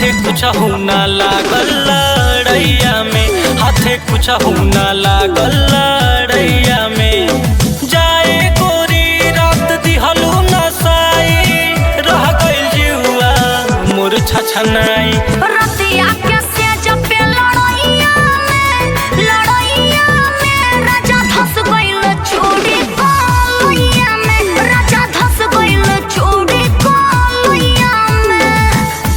हाथे कुछ ना लागल लड़ैया में हाथे कुछ ना लागल लड़ैया में जाए गोरी रात दिहलू नसाई रह गइल जुआ मोर छछनाई रतिया के सेज पे लड़ैया में लड़ैया में राजा धस गइल चूड़ी कोलैया में राजा धस गइल चूड़ी कोलैया में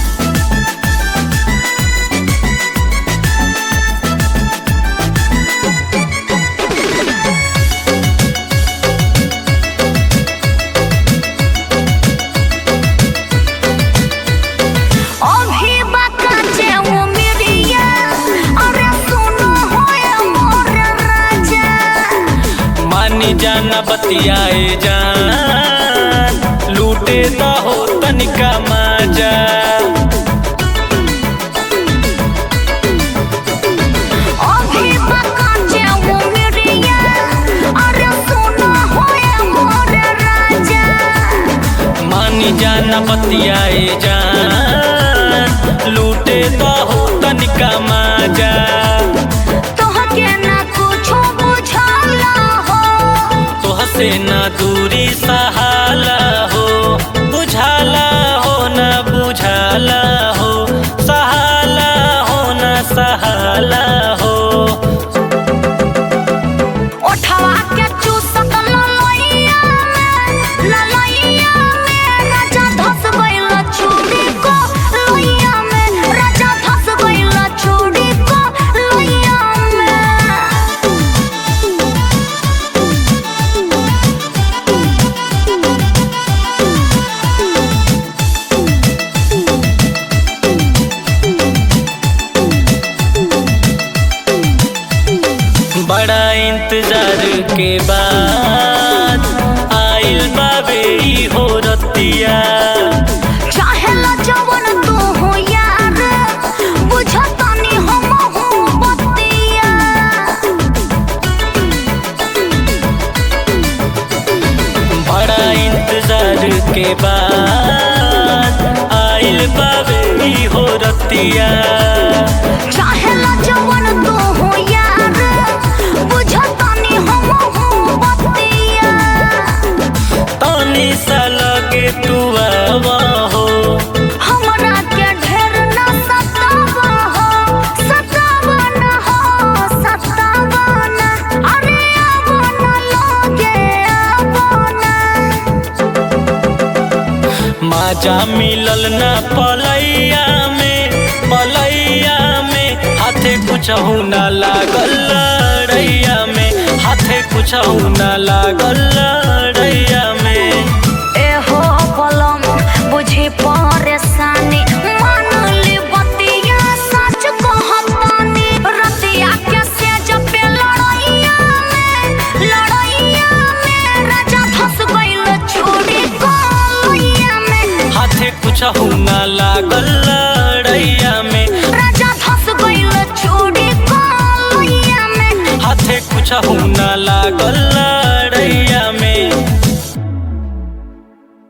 अभी बाका जे वो मिरिया अरे सुनो होए मोर राजा मानी जाना बतियाए जान लूटे दा हो तनिका माजा अभी बाका जे वो मिरिया अरे सुनो होए मोर राजा मानी जाना बतियाए जान लूटे दा हो तनिका माजा तोहके ना कुछो बुझाला हो तोहसे ना दूरी सहाला हो बुझाला हो ना बुझाला हो सहाला हो ना सहाला हो ओठवा के चूसत ललैया में ललैया में राजा धस गइल चूड़ी को लैया में राजा धस गइल चूड़ी को लैया में बड़ा इंतजार के बाद आइल बाबे ई हो रतिया चाहे ला जवन तू हो यार बुझतानी हम हूँ बतिया बड़ा इंतजार के बाद आइल बाबे ई हो रतिया चाहे ला जवन तू हो यार बुझतानी हम हूँ बतिया तानी सा लगे तू आवा हो हमरा के ढेर ना सतावा हो सतावा ना हो सतावा ना अरे आवो ना लगे आवो ना माजा मिलल ना पलैया में पलैया में हाथे कुछ ना लागल लड़ैया में हाथे कुछ ना लागल